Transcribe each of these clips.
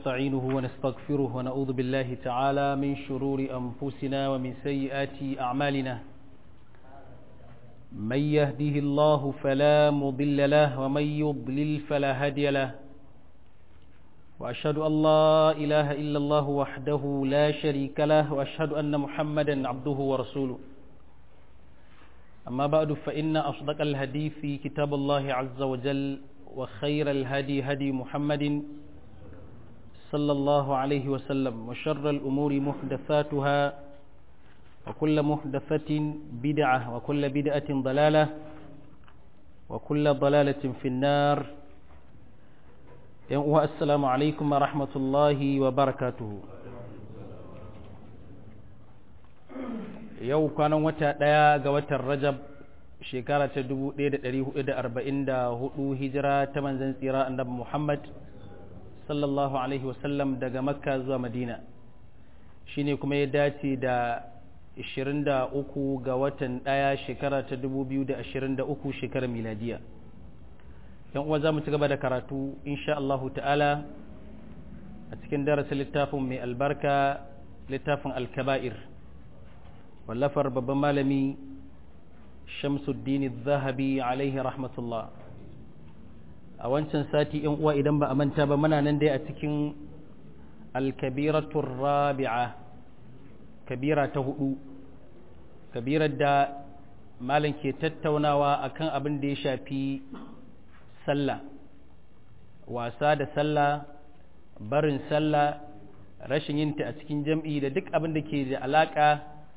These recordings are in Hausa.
ونستعينه ونستغفره ونعوذ بالله تعالى من شرور أنفسنا ومن سيئات أعمالنا من يهده الله فلا مضل له ومن يضلل فلا هادي له وأشهد أن لا إله إلا الله وحده لا شريك له وأشهد أن محمدا عبده ورسوله أما بعد فإن أصدق الهدي في كتاب الله عز وجل وخير الهدي هدي محمد صلى الله عليه وسلم وشر الأمور محدثاتها وكل محدثة بدعة وكل بدعة ضلالة وكل ضلالة في النار السلام عليكم ورحمة الله وبركاته yau kwanan wata ɗaya ga watan rajab shekara ta 1444 hijira ta manzan tsira annabi muhammad sallallahu alaihi wasallam daga makka zuwa madina shine kuma ya dace da 23 ga watan ɗaya shekara ta 2023 shekarar miladiya yan uwa za mu ci gaba da karatu insha Allahu ta'ala a cikin darasin littafin mai albarka littafin alkaba'ir wallafar babban malami shamsuddin zahabi alaihi rahmatullah a wancan sati yan uwa idan ba a manta ba muna nan dai a cikin alkabiratun rabi'a kabira ta hudu kabirar da malam ke tattaunawa akan abin da ya shafi sallah wasa da sallah barin sallah rashin yinta a cikin jam'i da duk abin da ke da alaka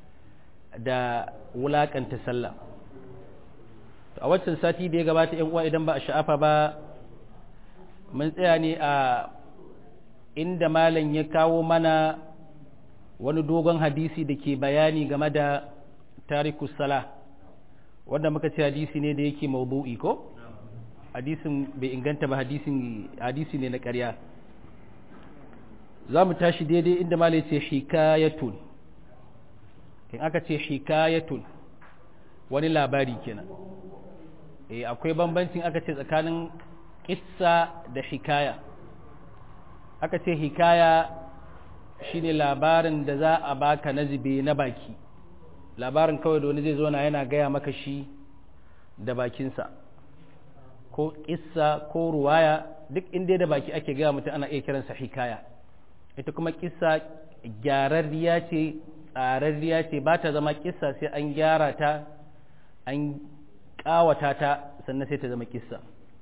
da wulakanta sallah a waccan sati da ya gabata yan uwa idan ba a sha'afa ba mun tsaya ne a inda malam ya kawo mana wani dogon hadisi da ke bayani game da tarikus sala wanda muka ce hadisi ne da yake maudu'i ko hadisin bai inganta ba hadisin hadisi ne na ƙarya za mu tashi daidai inda malam ce hikayatun in aka ce hikayatun wani labari kenan eh akwai bambancin aka ce tsakanin kissa da hikaya aka ce hikaya shine labarin da za a baka na zube na baki labarin kawai da wani zai zo na yana gaya maka shi da bakinsa ko kissa ko ruwaya duk inda da baki ake gaya mutum ana iya kiransa hikaya ita kuma kissa gyararriya ce tsararriya ce ba ta zama kissa sai an gyara ta an kawata ta sannan sai ta zama kissa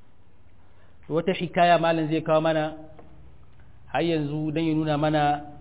wata hikaya malin zai kawo mana har yanzu don ya nuna mana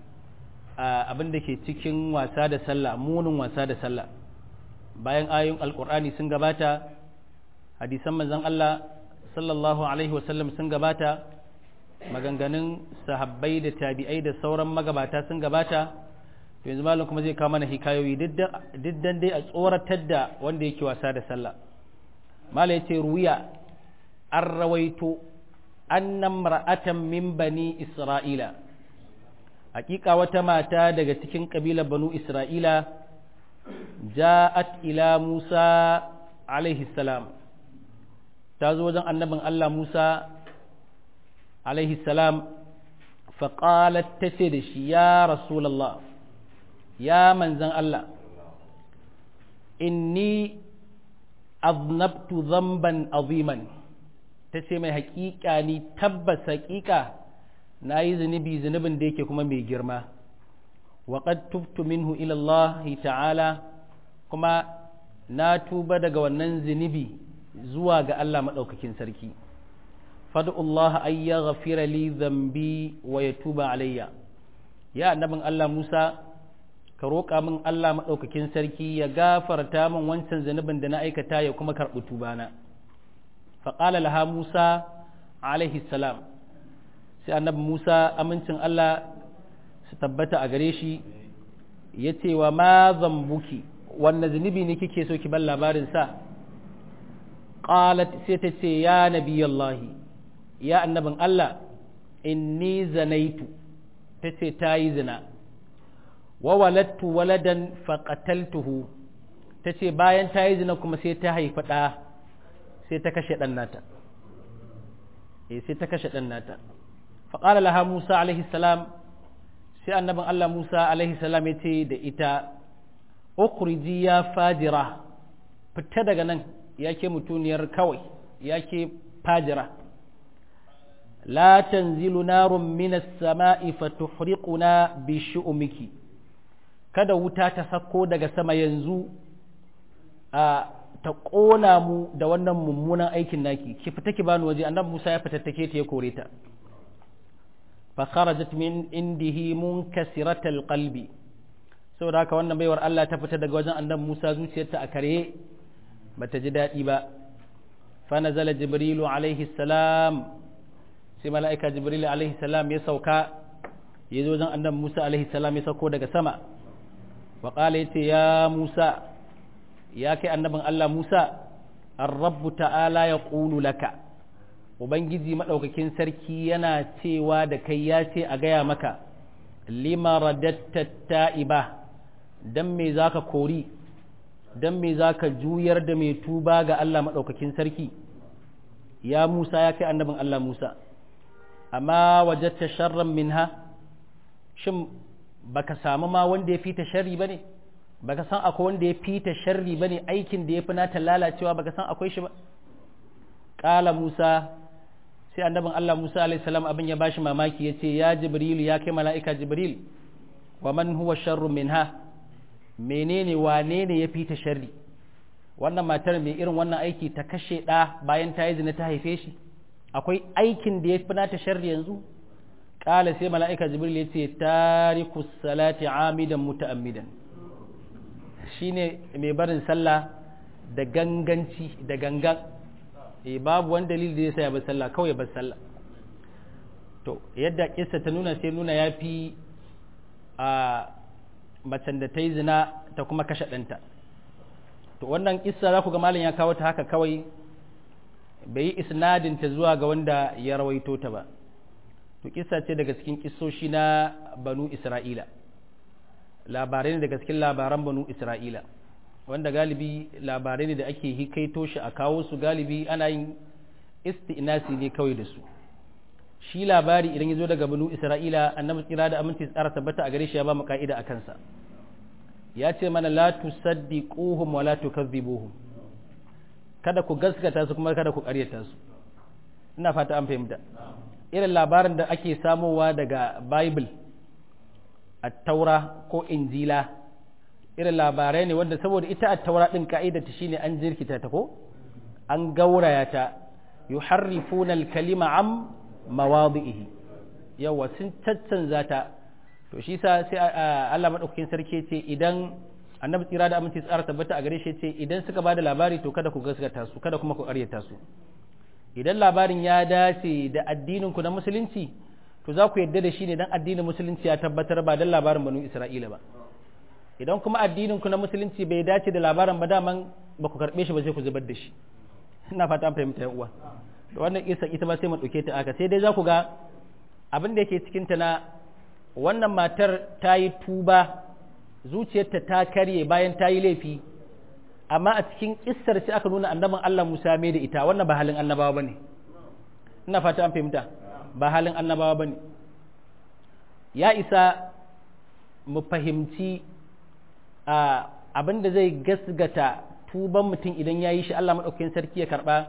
abin da ke cikin wasa da sallah munin wasa da sallah bayan ayoyin alkur'ani sun gabata hadisan manzon Allah sallallahu alaihi wasallam sun gabata maganganun sahabbai da tabi'ai da sauran magabata sun gabata yanzu malam kuma zai kawo mana hikayoyi diddan dai a tsoratar da wanda yake wasa da sallah malam yace ruwiya an rawaito annan mar'atan min bani isra'ila hakika wata mata daga cikin kabilar banu isra'ila ja'at ila musa alaihi salam ta zo wajen annabin allah musa alaihi salam faƙalat ta ce da shi ya rasulallah ya manzan Allah inni aznabtu zamban aziman ta ce mai haƙiƙa ni tabbas haƙiƙa na yi zunubi zunubin da yake kuma mai girma waƙad tubtu minhu ilallahi ta'ala kuma na tuba daga wannan zunubi zuwa ga Allah maɗaukakin sarki fad'ullah ay yaghfira li dhanbi wa yatuba alayya ya annabin Allah Musa ka roƙa min Allah maɗaukakin sarki ya gafarta min wancan zunubin da na aikata ya kuma karɓi tubana faƙala laha Musa alaihi salam sai annabi Musa amincin Allah su tabbata a gare shi ya ce wa ma zambuki wanne zunubi ne kike so ki ban labarin sa qalat sai ta ce ya nabiyallahi ya annabin Allah inni zanaitu ta ce ta yi zina wa walattu waladan faqataltuhu ta ce bayan ta yi zina kuma sai ta haifi ɗa sai ta kashe ɗan nata eh sai ta kashe ɗan nata faƙala laha musa alaihi salam sai annabin allah musa alaihi salam ya ce da ita ukhriji ya fajira fita daga nan ya ke mutuniyar kawai ya ke fajira la tanzilu narun minas sama'i fatuhriquna bi shu'umiki kada wuta ta sako daga sama yanzu a ta ƙona mu da wannan mummunan aikin naki ki fita ki bani waje annabi Musa ya fitattake ta ya kore ta fa kharajat min indihi munkasiratal qalbi saboda haka wannan baiwar Allah ta fita daga wajen annabi Musa zuciyarta a kare bata ji daɗi ba fa nazala jibrilu alaihi salam sai mala'ika jibrilu alaihi salam ya sauka ya zo wajen annabi Musa alaihi salam ya sauko daga sama wa qala yace ya Musa ya kai annabin Allah Musa ar-rabbu ta'ala ya qulu laka ubangiji madaukakin sarki yana cewa da kai ya ce a gaya maka lima radatta ta'iba dan me zaka kori dan me zaka juyar da mai tuba ga Allah madaukakin sarki ya Musa ya kai annabin Allah Musa amma wajatta sharran minha shin baka samu ma wanda ya fita sharri bane baka san akwai wanda ya fita sharri bane aikin da ya fi nata lalacewa baka san akwai shi ba qala Musa sai annabin Allah Musa alaihi salam abin ya bashi mamaki yace ya Jibril ya kai mala'ika Jibril wa man huwa sharrun minha menene wane ne ya fita sharri wannan matar mai irin wannan aiki ta kashe ɗa bayan ta yi zina ta haife shi akwai aikin da ya fi nata sharri yanzu ƙala sai mala'ika jibril ya ce tariku salati amidan muta'ammidan shine mai barin sallah da ganganci da gangan e babu wani dalili da ya sa ya bar sallah kawai ya bar sallah to yadda kissa ta nuna sai nuna ya fi a macen da ta yi zina ta kuma kashe ɗanta to wannan kissa za ku ga malam ya kawo ta haka kawai bai yi isnadinta zuwa ga wanda ya rawaito ta ba to kissa ce daga cikin kissoshi na banu isra'ila labarai ne daga cikin labaran banu isra'ila wanda galibi labarai ne da ake hikaito shi a kawo su galibi ana yin isti'nasi ne kawai da su shi labari idan ya zo daga banu isra'ila annabi tsira da aminci tsara tabbata a gare shi ya ba mu ka'ida a kansa ya ce mana la tusaddiquhum wa la tukazzibuhum kada ku gaskata su kuma kada ku ƙaryata su ina fata an fahimta irin labarin da ake samowa daga bible at-taura ko injila irin labarai ne wanda saboda ita at-taura din ka'ida ta shine an jirkita ta ko an gauraya ta yuharrifuna al-kalima am mawadi'ihi yawa sun caccanza ta to shi sa sai Allah madaukakin sarki ce idan annabi tsira da aminci tsara tabbata a gare shi ce idan suka bada labari to kada ku gaskata su kada kuma ku ƙaryata su idan labarin ya dace da addinin ku na musulunci to za ku yadda da shi ne dan addinin musulunci ya tabbatar ba dan labarin banu Isra'ila ba idan kuma addinin ku na musulunci bai dace da labarin ba daman ba ku karbe shi ba sai ku zubar da shi ina fata an fahimta yan uwa da wannan isa ita ba sai mu dauke ta aka sai dai za ku ga abin da yake cikin ta na wannan matar ta yi tuba zuciyarta ta karye bayan ta yi laifi amma a cikin kissar sai aka nuna annabin Allah Musa mai da ita wannan ba halin annabawa bane ina fata an fahimta ba halin annabawa bane ya isa mu fahimci abin da zai gasgata tuban mutum idan ya yi shi Allah maɗaukakin sarki ya karɓa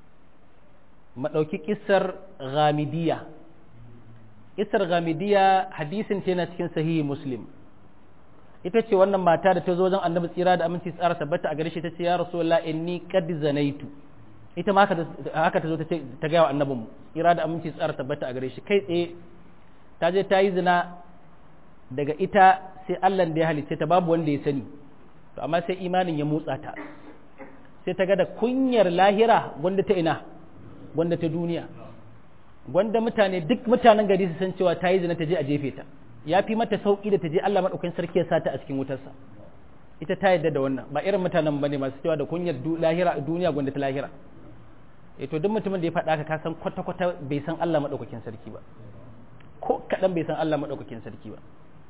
maɗauki kissar ghamidiyya kissar ghamidiyya hadisin ce na cikin sahihi muslim ita ce wannan mata da ta zo wajen annabi tsira da aminci tsara tabbata a gare shi ta ce ya rasulullah inni qad zanaitu ita ma haka ta zo ta ce ta ga wa annabin mu tsira da aminci tsara tabbata a gare shi kai tsaye ta je ta yi zina daga ita sai Allah da ya halicce ta babu wanda ya sani to amma sai imanin ya motsa ta sai ta ga da kunyar lahira gwanda ta ina gwanda ta duniya gwanda mutane duk mutanen gari su san cewa ta yi zina ta je a jefe ta ya fi mata sauƙi da ta je Allah maɗaukakin sarki ya sata a cikin wutarsa ita ta yadda da wannan ba irin mutanen bane masu cewa da kunyar lahira duniya gwanda ta lahira eh to duk mutumin da ya faɗa ka san kwata kwata bai san Allah maɗaukakin sarki ba ko kaɗan bai san Allah maɗaukakin sarki ba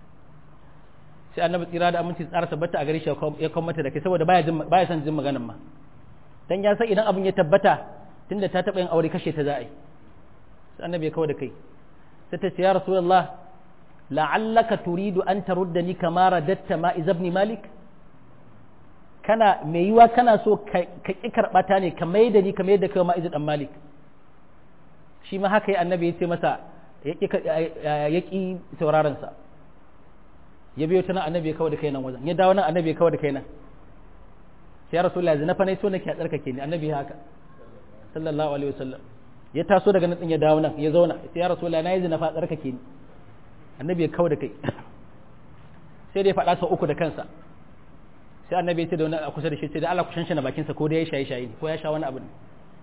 sai annabi tsira da aminci tsara tabbata a gare shi ya kawo mata da kai saboda baya jin baya son jin maganan ma dan ya san idan abin ya tabbata tunda ta taɓa yin aure kashe ta za a yi sai annabi ya kawo da kai sai ta ce ya rasulullah la'allaka turidu an taruddani kama radatta ma ibn malik kana mai yiwa kana so ka ki karbata ne ka mai da ni ka mai da kai ma dan malik shi ma haka yi annabi ya ce masa ya ki sauraron sa ya biyo ta nan annabi ya kawo da kai nan wajen ya dawo nan annabi ya kawo da kai nan sai ya rasulullahi zina fa ne so nake a tsarkake ni annabi ya haka sallallahu alaihi wasallam ya taso daga nan ya dawo nan ya zauna sai ya rasulullahi nayi zina fa tsarkake ni annabi ya kawo da kai sai dai faɗa sau uku da kansa sai annabi ya ce da wani a kusa da shi ce da Allah ku shanshana bakinsa ko da ya shaye shaye ko ya sha wani abu ne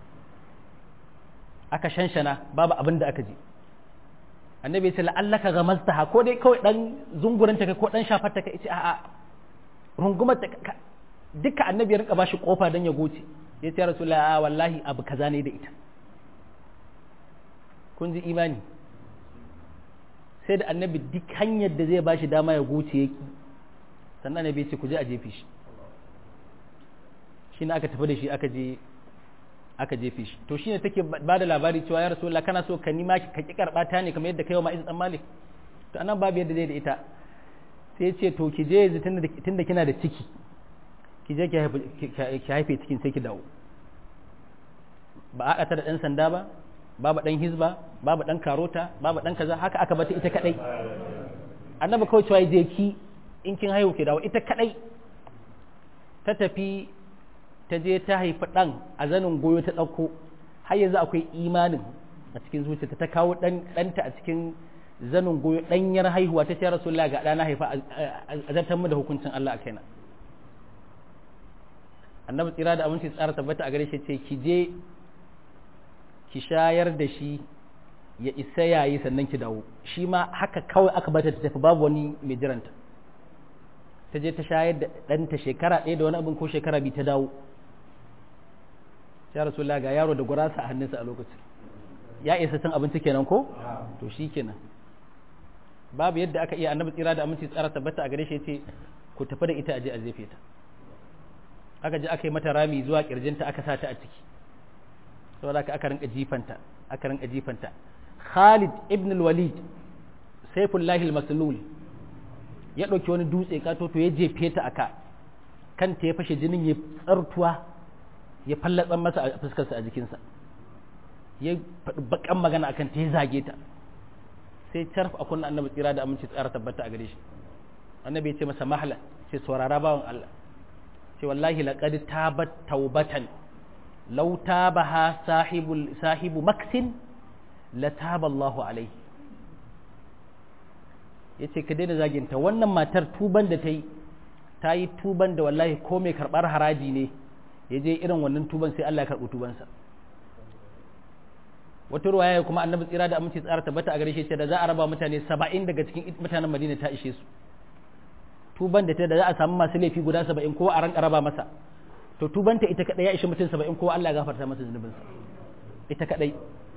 aka shanshana babu abin da aka ji annabi ya ce la'allaka gamaztaha ko dai kawai dan zungurinta kai ko dan shafar ta kai ce a'a rungumar ta duka annabi ya rinka bashi kofa dan ya goce ya ce rasulullahi a wallahi abu kaza ne da ita kun ji imani sai da annabi duk hanyar da zai bashi dama ya goce yaki sannan annabi ya ce ku je a jefe shi shi ne aka tafi da shi aka je aka jefe shi to shine take ba da labari cewa ya rasulullah kana so ka nima ka ki karba ta ne kamar yadda kai wa ma'iz dan malik to anan babu yadda zai da ita sai ya ce to ki je yanzu tunda kina da ciki ki je ki haife cikin sai ki dawo ba a ta da dan sanda ba babu dan hizba babu dan karota babu dan kaza haka aka bata ita kadai annabi kawai cewa je ki in kin haihu ki dawo ita kadai ta tafi ta je ta haifi ɗan a zanin goyo ta ɗauko har yanzu akwai imanin a cikin zuciyarta ta kawo ɗanta a cikin zanin goyo ɗanyar haihuwa ta ce rasulullah ga ɗana haifa a zartar mu da hukuncin Allah a kaina annabi tsira da aminci tsara tabbata a gare shi ce ki je ki shayar da shi ya isa yayi sannan ki dawo shi ma haka kawai aka bata ta tafi babu wani mai jiranta ta je ta shayar da ɗanta shekara ɗaya da wani abin ko shekara biyu ta dawo ya rasu ga yaro da gurasa a hannunsa a lokacin ya isa cin abinci kenan ko to shi kenan babu yadda aka iya annabi tsira da aminci tsara tabbata a gare shi ce ku tafi da ita aje a zefe ta aka je aka yi mata rami zuwa kirjinta aka sa ta a ciki saboda aka rinka jifanta aka rinka jifanta Khalid ibn al-Walid Saifullah al-Maslul ya ɗauki wani dutse kato to ya jefe ta aka kanta ya fashe jinin ya tsartuwa ya fallatsan masa a fuskarsa a jikinsa ya faɗi bakan magana akan ta ya zage ta sai carf a kunna annabi tsira da aminci tsara tabbata a gare shi annabi ya ce masa mahala ce saurara bawan Allah ce wallahi laqad tabat taubatan law tabaha sahibul sahibu maksin la taba Allahu alaihi yace ka daina zaginta wannan matar tuban da ta yi ta yi tuban da wallahi ko mai karɓar haraji ne ya je irin wannan tuban sai Allah ya karɓi tubansa wata ruwaya kuma annabi tsira da aminci tsara tabbata a gare shi da za a raba mutane saba'in daga cikin mutanen madina ta ishe su tuban da ta da za a samu masu laifi guda saba'in kowa a ran raba masa to tubanta ita kadai ya ishe mutum saba'in kowa Allah ya gafarta masa zunubinsa ita kadai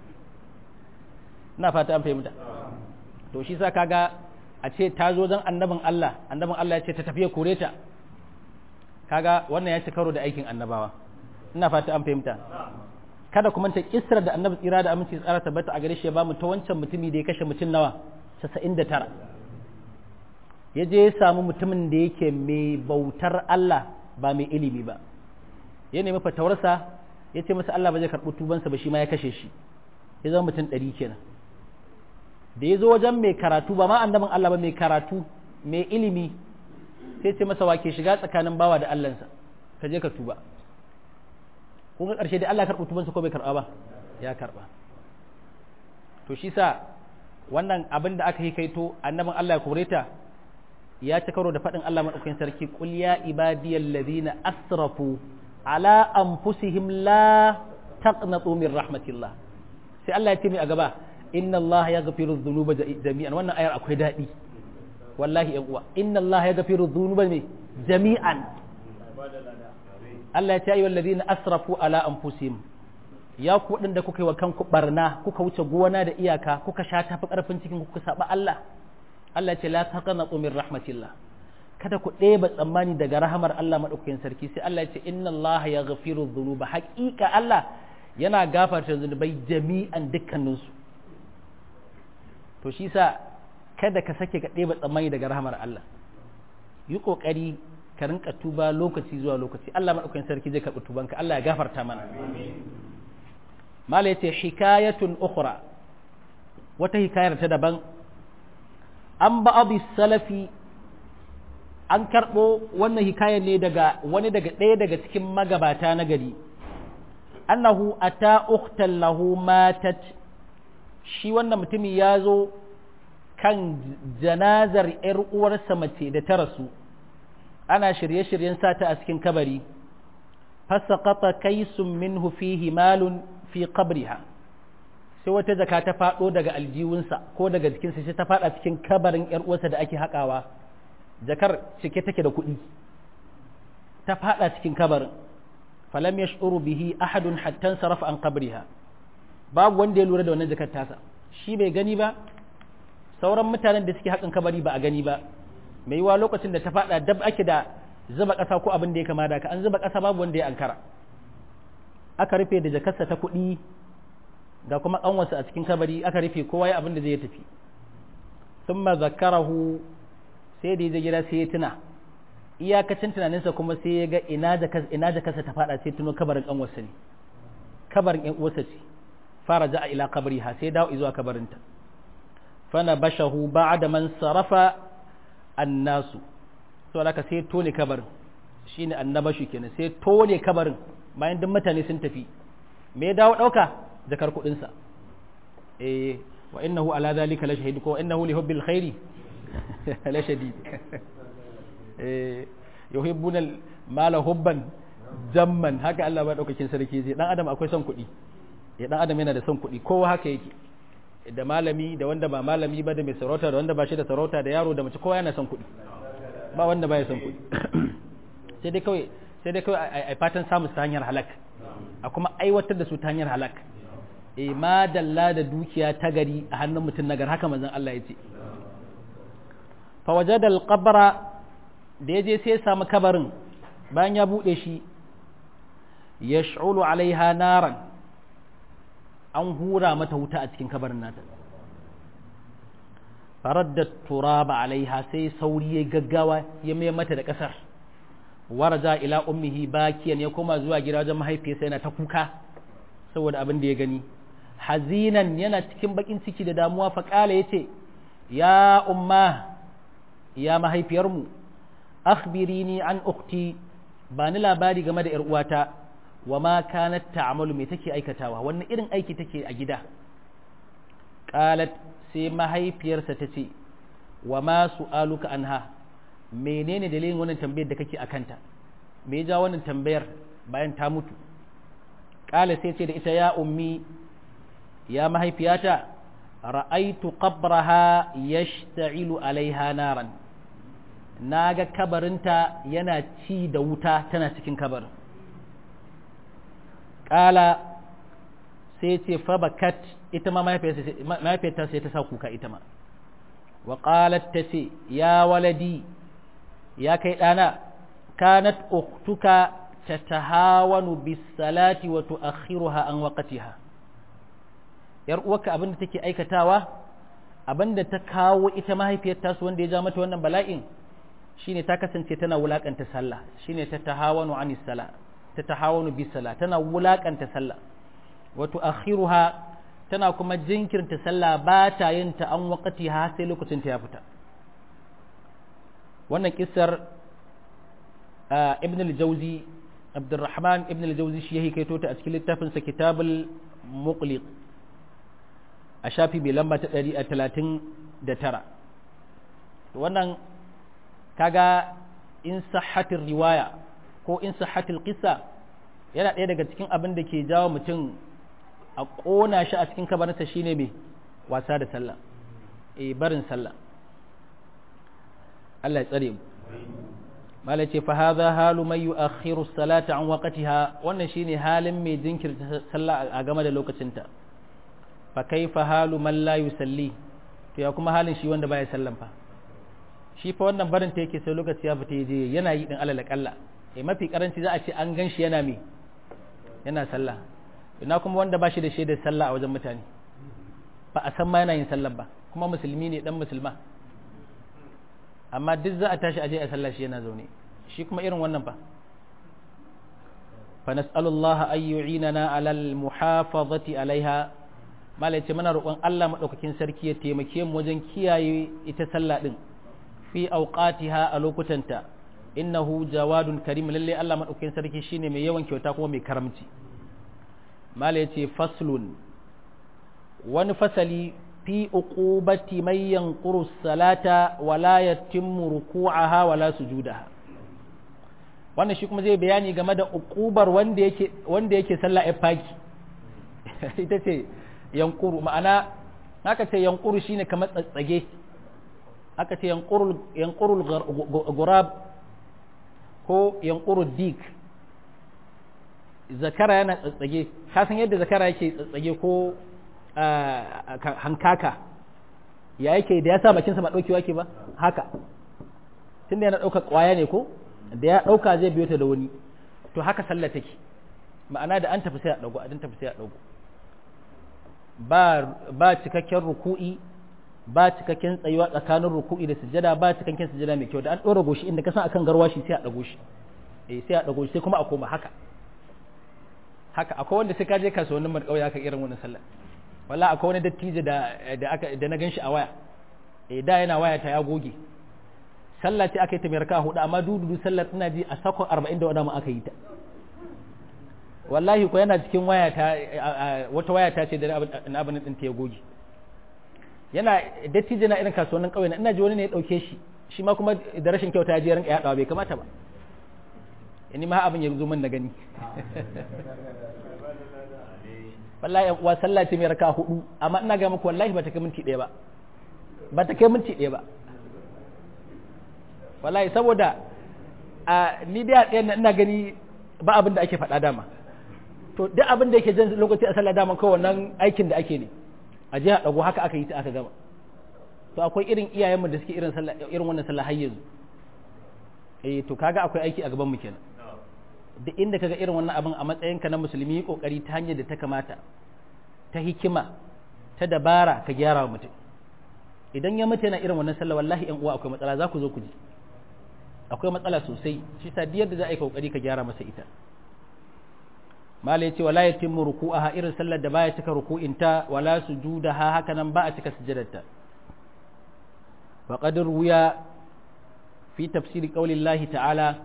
ina fata an fahimta to shi sa kaga a ce ta zo don annabin Allah annabin Allah ya ce ta tafiya kore ta kaga wannan ya ci karo da aikin annabawa ina fata an fahimta kada kuma ta kisra da annabi tsira da aminci tsara tabbata a gare shi ya ba mu ta wancan mutumi da ya kashe mutum nawa 99 ya je ya samu mutumin da yake mai bautar Allah ba mai ilimi ba ya nemi fatawarsa ya ce masa Allah ba zai karɓi tubansa ba shi ma ya kashe shi ya zama mutum ɗari kenan da ya zo wajen mai karatu ba ma annabin Allah ba mai karatu mai ilimi sai ce masa wake shiga tsakanin bawa da Allahnsa ka je ka tuba kun ga ƙarshe dai Allah karɓi tubansa ko bai karɓa ba ya karɓa to shi sa wannan abin da aka yi kaito annabin Allah ya kore ta ya ci karo da faɗin Allah maɗaukakin sarki qul ya ibadiyal ladina asrafu ala anfusihim la taqnatu min rahmatillah sai Allah ya ce mai a gaba inna Allah ya gafiru dhunuba jami'an wannan ayar akwai daɗi wallahi yan uwa inna Allah ya gafiru dhunuba ne jami'an Allah ya ce ayyuhal ladina asrafu ala anfusihim ya ku da kuka yi wa kanku barna kuka wuce gona da iyaka kuka sha tafi karfin cikin kuka saba Allah Allah ya ce la taqnatu min rahmatillah kada ku ɗeba tsammani daga rahamar Allah madaukakin sarki sai Allah ya ce inna Allah ya gafiru dhunuba haƙiƙa Allah yana gafarta zunubai jami'an dukkaninsu to shi sa kada ka sake ka ɗeba tsammani daga rahamar Allah yi ƙoƙari ka rinka tuba lokaci zuwa lokaci Allah maɗaukakin sarki zai karɓi tubanka Allah ya gafarta mana mala yace hikayatun ukhra wata hikayar ta daban an ba'adu salafi an karɓo wannan hikayar ne daga wani daga ɗaya daga cikin magabata na gari annahu ata ukhtan lahu matat shi wannan mutumi ya zo kan janazar ‘yar uwarsa mace da ta rasu ana shirye-shiryen sata a cikin kabari fasaqata kaisun minhu fihi malun fi qabriha sai wata jaka ta faɗo daga aljihunsa ko daga jikinsa sai ta faɗa cikin kabarin ‘yar uwarsa da ake haƙawa jakar cike take da kuɗi ta faɗa cikin kabarin falam yash'uru bihi ahadun hatta sarafa an qabriha babu wanda ya lura da wannan jakar tasa shi bai gani ba sauran mutanen da suke haƙin kabari ba a gani ba mai yiwa lokacin da ta faɗa dab ake da zuba ƙasa ko abin da ya kama da ka an zuba ƙasa babu wanda ya ankara aka rufe da jakarsa ta kuɗi ga kuma ƙanwarsa a cikin kabari aka rufe kowa ya abin da zai tafi sun zakarahu sai da ya gida sai ya tuna iyakacin tunaninsa kuma sai ya ga ina jakarsa ta faɗa sai tuno kabarin ƙanwarsa ne kabarin ƴan uwarsa ce fara ja'a ila kabriha sai dawo zuwa kabarinta fana bashahu ba'da man sarafa annasu to haka sai tone kabarin shine annabashu kenan sai tone kabarin bayan duk mutane sun tafi me ya dawo dauka zakar kudin sa eh wa innahu ala zalika la shahid ko innahu li hubbil khairi la shadid eh yuhibbuna mala hubban jamman haka Allah ba daukakin sarki zai dan adam akwai son kuɗi ya dan adam yana da son kuɗi kowa haka yake da malami da wanda ba malami ba da mai sarauta da wanda ba shi da sarauta da yaro da mace kowa yana son kuɗi ba wanda ba ya son kuɗi sai dai kawai sai dai kawai a fatan samu ta hanyar halak a kuma aiwatar da su ta hanyar halak e ma dalla da dukiya ta gari a hannun mutum nagar haka manzon Allah ya ce fa wajada al-qabra da yaje sai ya samu kabarin bayan ya bude shi yash'ulu alaiha naran an hura mata wuta a cikin kabarin nata faradda turaba alaiha sai sauri ya gaggawa ya mai mata da kasar waraja ila ummihi bakiyan ya koma zuwa gida wajen mahaifiyarsa yana ta kuka saboda abin da ya gani hazinan yana cikin bakin ciki da damuwa fa kala yace ya umma ya mahaifiyarmu akhbirini an ukhti ba ni labari game da yar uwata wa ma kanat ta'malu me take aikatawa wannan irin aiki take a gida qalat sai mahaifiyarsa ta ce wa ma su'aluka anha menene dalilin wannan tambayar da kake akanta me ya ja wannan tambayar bayan ta mutu qala sai ce da ita ya ummi ya mahaifiyata ra'aitu qabraha yashta'ilu alaiha naran naga kabarinta yana ci da wuta tana cikin kabarin ƙala sai ce fabakat ita ma mahaifiyarta sai ta sa kuka ita ma wa ƙalat ta ce ya waladi ya kai ɗana kanat uktuka ta tahawanu bisalati wa tu'akhiruha an waqtiha yar uwarka abin da take aikatawa abin da ta kawo ita mahaifiyar tasu wanda ya ja mata wannan bala'in shine ta kasance tana wulakanta sallah shine ta tahawanu anis salah ta tahawanu bi sala tana wulakanta sallah wa tu'akhiruha tana kuma jinkirta sallah ba ta yin ta an waqti ha sai lokacin ta ya fita wannan kissar ibn al-jawzi abdurrahman ibn al-jawzi shi yake kaito ta a cikin littafin sa kitabul muqliq a shafi mai lamba ta 139 wannan kaga in sahhatir riwaya ko in sahhatil qissa yana ɗaya daga cikin abin da ke jawo mutum a ƙona shi a cikin kabarinsa shine mai wasa da sallah eh barin sallah Allah ya tsare mu malai ce fa hadha halu may yu'akhiru salata an waqtiha wannan shine halin mai jinkirta sallah a game da lokacinta fa kaifa halu man la yusalli to ya kuma halin shi wanda baya sallan fa shi fa wannan barin ta yake sai lokaci ya fita je yana yi din alal kalla eh mafi karanci za a ce an gan shi yana me yana sallah ina kuma wanda ba shi da shaidar sallah a wajen mutane ba a san ma yana yin sallah ba kuma musulmi ne dan musulma amma duk za a tashi aje a sallah shi yana zaune shi kuma irin wannan fa fa nas'alullah ay yu'inana 'ala al-muhafazati 'alayha mala yace muna roƙon Allah madaukakin sarki ya taimake mu wajen kiyaye ita sallah din fi awqatiha a lokutanta innahu jawadun karim lalle Allah madaukakin sarki shine mai yawan kyauta kuma mai karamci mala yace faslun wani fasali fi uqubati man yanquru salata wala yatimmu ruku'aha wala sujudaha wannan shi kuma zai bayani game da uqubar wanda yake wanda yake sallah a faki ita ce yanquru ma'ana haka ce yanquru shine kamar tsatsage aka ce yanqurul yanqurul gurab ko yanquru dik zakara yana tsatsage ka san yadda zakara yake tsatsage ko hankaka ya yake da ya sa bakinsa ba ɗaukewa ke ba haka tun da yana ɗauka ƙwaya ne ko da ya ɗauka zai biyo ta da wani to haka sallah take ma'ana da an tafi sai a ɗago a tafi sai a ɗago ba ba cikakken ruku'i ba cikakken tsayuwa tsakanin ruku'i da sujada ba cikakken sujada mai kyau da an ɗora goshi inda ka san akan garwashi sai a ɗago shi eh sai a ɗago shi sai kuma a koma haka haka akwai wanda sai ka je kasuwannin mar ƙauye haka irin wannan sallah walla akwai wani dattijo da da aka da na ganshi a waya eh da yana waya ta ya goge sallah ce aka yi ta mai raka hudu amma dududu sallar ina ji a sakon 40 da wadama aka yi ta wallahi ko yana cikin waya ta wata waya ta ce da na abin din ta ya goge yana dattijo na irin kasuwannin kauye na ina ji wani ne ya dauke shi shi ma kuma da rashin kyauta ya je rinka yadawa bai kamata ba ni ma abin ya zo min na gani wallahi yan uwa sallah ce mai raka hudu amma ina ga muku wallahi ba ta kai minti ɗaya ba ba ta kai minti ɗaya ba wallahi saboda a ni da ɗaya ina gani ba abin da ake faɗa dama to duk abin da yake jan lokaci a sallah dama kawai wannan aikin da ake ne a jiya ɗago haka aka yi ta aka gama to akwai irin iyayenmu da suke irin sallah irin wannan sallah har yanzu eh to kaga akwai aiki a gaban mu kenan duk inda kaga irin wannan abin a matsayinka na musulmi yi kokari ta hanyar da ta kamata ta hikima ta dabara ka gyara wa mutum idan ya mutu yana irin wannan sallah wallahi yan uwa akwai matsala za ku zo ku ji akwai matsala sosai shi sa diyar da za a yi kokari ka gyara masa ita mala yace wala yatimmu ruku'aha irin sallar da baya cika ruku'inta wala sujudaha haka nan ba a cika sujudarta wa qad ruya fi tafsiri qaulillahi ta'ala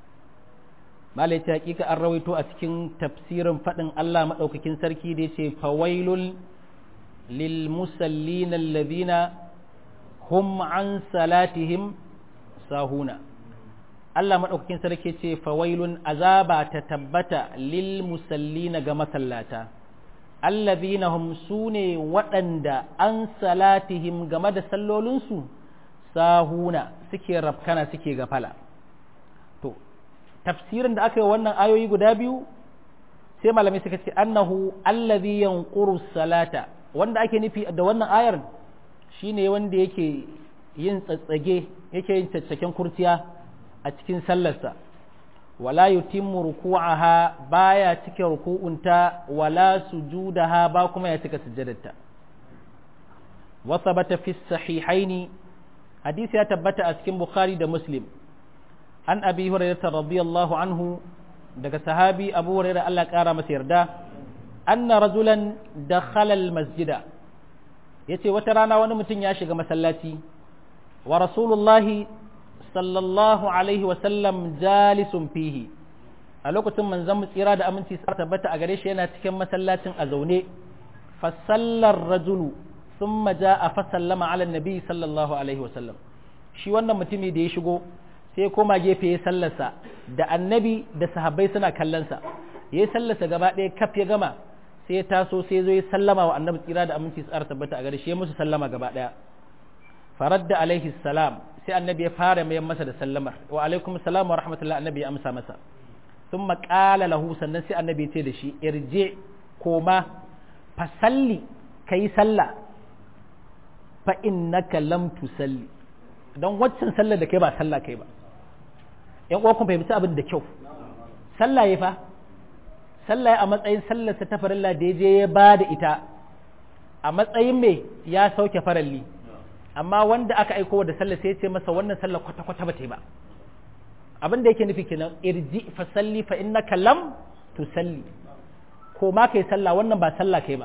malai ta hakika an rawaito a cikin tafsirin faɗin Allah maɗaukakin sarki da ce fawailul lil musallina alladhina hum an salatihim sahuna Allah maɗaukakin sarki ce fawailun azaba ta tabbata lil musallina ga masallata alladhina hum sune waɗanda an salatihim game da sallolinsu sahuna suke rafkana suke gafala to tafsirin da aka yi wannan ayoyi guda biyu sai malamai suka ce annahu allazi yanquru salata wanda ake nufi da wannan ayar shine wanda yake yin tsatsage yake yin caccaken kurciya a cikin sallarsa wala yutimmu ruku'aha baya cike ruku'unta wala sujudaha ba kuma ya cika sujjadarta wa thabata fi sahihaini hadisi ya tabbata a cikin bukhari da muslim an abi hurairah radiyallahu anhu daga sahabi abu hurairah Allah kara masa yarda anna rajulan dakhala masjida yace wata rana wani mutum ya shiga masallaci wa rasulullahi sallallahu alaihi wa sallam jalisun fihi a lokacin manzon mu tsira da aminci sa tabbata a gare shi yana cikin masallacin a zaune fa sallar rajulu thumma jaa fa sallama ala nabi sallallahu alaihi wa sallam shi wannan mutumi da ya shigo sai koma gefe ya sallarsa da annabi da sahabbai suna kallonsa ya sallarsa gaba ɗaya kaf ya gama sai ya taso sai zo ya sallama wa annabi tsira da aminci tsara tabbata a gare shi ya musu sallama gaba ɗaya faradda alaihi salam sai annabi ya fara mayan masa da sallamar wa alaikum salam wa rahmatullah annabi ya amsa masa sun maƙala lahu sannan sai annabi ya ce da shi irje koma fasalli ka yi sallah fa innaka lam tusalli don waccan sallar da kai ba sallah kai ba yan uwa kun fahimci abin da kyau sallah ya fa sallah a matsayin sallar ta farilla da ya je ya ba da ita a matsayin me ya sauke faralli amma wanda aka aiko da sallah sai ya ce masa wannan sallah kwata kwata ba ta yi ba abin da yake nufi kenan irji fa salli fa innaka lam tusalli ko ma kai sallah wannan ba sallah kai ba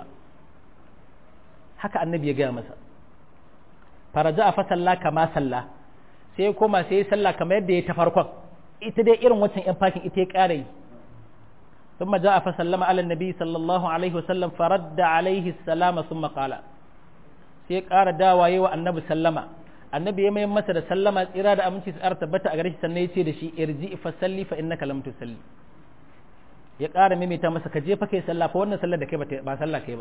haka annabi ya gaya masa faraja a fasalla kama salla sai ya koma sai ya salla kamar yadda ya ta farkon ita dai irin wancan yan fakin ita ya ƙara yi ثم جاء فسلم على النبي صلى الله عليه وسلم فرد عليه السلام ثم قال sai ƙara dawaye wa annabi sallama annabi ya mai masa da sallama tsira da aminci su ƙara tabbata a gare shi sannan ya ce da shi irji fa salli fa innaka lam tusalli ya ƙara maimaita masa ka je fa kai sallah fa wannan sallar da kai ba sallah kai ba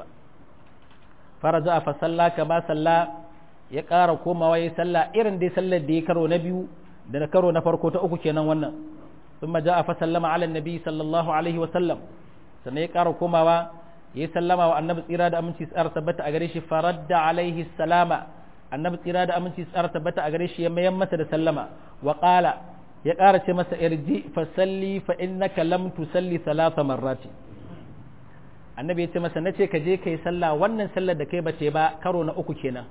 faraja fa salla ka ba salla ya ƙara komawa ya salla irin dai sallar da ya karo na biyu da na karo na farko ta uku kenan wannan ثم جاء فسلم على النبي صلى الله عليه وسلم sannan ya ƙara komawa ya sallama wa annabi tsira da aminci tsara tabbata a gare shi faradda alaihi salama annabi tsira da aminci tsara tabbata a gare shi ya mayan masa da sallama wa qala ya ƙara ce masa irji fa salli fa innaka lam tusalli thalatha marrati annabi ya ce masa nace ka je kai sallah wannan sallar da kai bace ba karo na uku kenan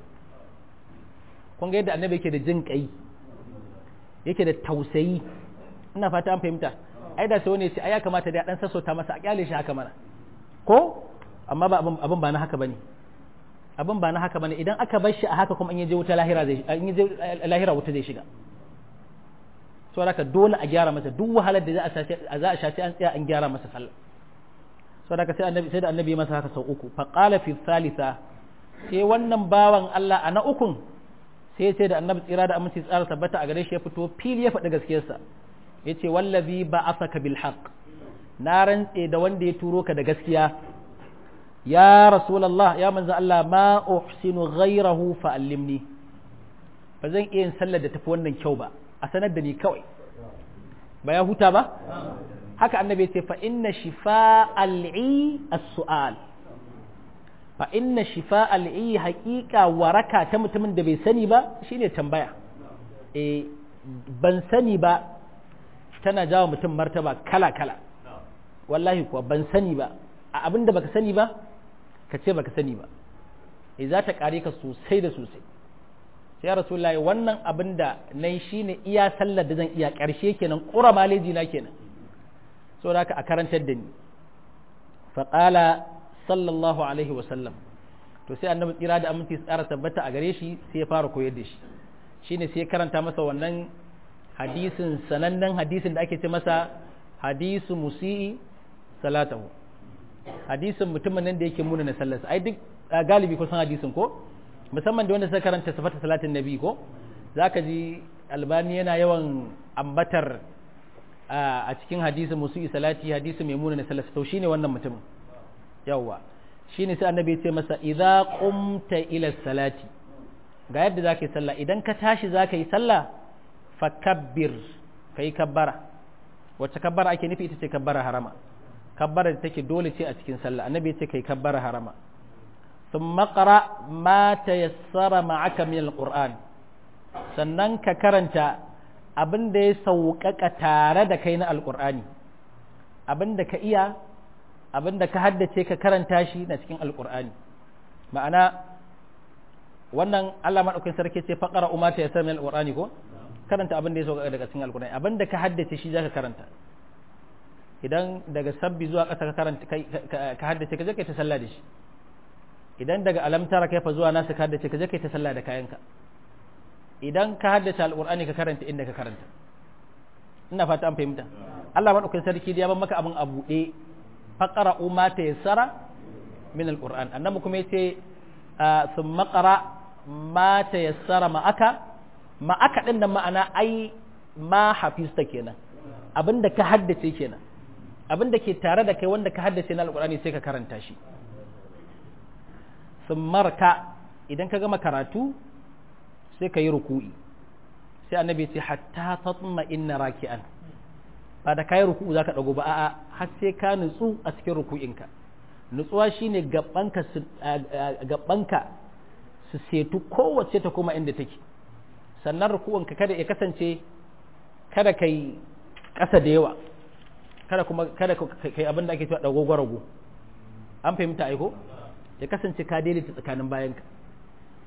kun ga yadda annabi yake da jin kai yake da tausayi ina fata an fahimta ai da sai wani ya ce ai ya kamata da dan sassauta masa a kyale shi haka mana ko amma ba abin abin ba na haka bane abin ba na haka bane idan aka bar shi a haka kuma in yaje wuta lahira zai in yaje lahira wuta zai shiga so haka dole a gyara masa duk wahalar da za a sace za a shace an tsaya an gyara masa sallah so haka sai annabi sai da annabi masa haka sau uku fa qala fi thalitha sai wannan bawan Allah a na ukun sai sai da annabi tsira da aminci tsara tabbata a gare shi ya fito fili ya faɗi gaskiyarsa yace wallazi ba'athaka bil haqq na rantse da wanda ya turo ka da gaskiya ya rasulullah ya manzo Allah ma uhsinu ghayrahu fa allimni ba zan iya yin sallar da tafi wannan kyau ba a sanar da ni kawai ba ya huta ba haka annabi ce fa inna shifa'al i as-su'al fa inna shifa'al i haqiqa waraka ta mutumin da bai sani ba shine tambaya eh ban sani ba tana jawo mutum martaba kala kala wallahi kuwa ban sani ba a abin da baka sani ba ka ce baka sani ba e za ta kare ka sosai da sosai sai ya rasulullahi wannan abin da na yi shi ne iya sallar da zan iya ƙarshe kenan ƙura maleji na kenan so da a karantar da ni faƙala sallallahu alaihi wasallam to sai annabi tsira da aminci tsara tabbata a gare shi sai ya fara koyar da shi shine sai ya karanta masa wannan hadisin sanannen hadisin da ake ce masa hadisu musi'i salatahu hadisin mutumin nan da yake muna na sallarsa ai duk galibi kusan hadisin ko musamman da wanda suka karanta sifata salatin nabi ko zaka ji albani yana yawan ambatar a cikin hadisin musi'i salati hadisin mai muna na sallarsa to shine wannan mutumin yawwa shine sai annabi ya ce masa idza qumta ila salati ga yadda zaka yi sallah idan ka tashi zaka yi sallah fakabbir kai kabbara wacce kabbara ake nufi ita ce kabbara harama kabbara da take dole ce a cikin sallah annabi ya ce kai kabbara harama thumma qra ma tayassara ma'aka min alquran sannan ka karanta abin da ya sauƙaƙa tare da kai na alqur'ani abin da ka iya abin da ka haddace ka karanta shi na cikin alqur'ani ma'ana wannan Allah madaukakin sarki ce faqara umma tayassara min alqur'ani ko karanta abin da ya sauka daga cikin alkurani abin da ka haddace shi zaka karanta idan daga sabbi zuwa ƙasa ka karanta ka haddace ka je kai ta sallah da shi idan daga alamtara kai fa zuwa nasu ka haddace ka je kai ta sallah da kayanka idan ka haddace alkurani ka karanta inda ka karanta ina fata an fahimta Allah madaukakin sarki ya ban maka abin a buɗe faqara umma ta yassara min alquran annabi kuma yace thumma qara ma ta yassara ma aka ma aka ɗin da ma'ana ai ma hafista kenan abinda ka haddace kenan abinda ke tare da kai wanda ka haddace na alƙur'ani sai ka karanta shi sun marka idan ka gama karatu sai ka yi ruku'i sai annabi ce hatta tatma inna raki'an ba da kayi ruku'u zaka dago ba a'a har sai ka nutsu a cikin ruku'inka nutsuwa shine gabanka gabanka su setu kowace ta koma inda take sannan rukuwanka kada ya kasance kada kai ƙasa da yawa kada kuma kada kai abin da ake cewa dago gwarago an fahimta aiko ya kasance ka daidaita tsakanin bayanka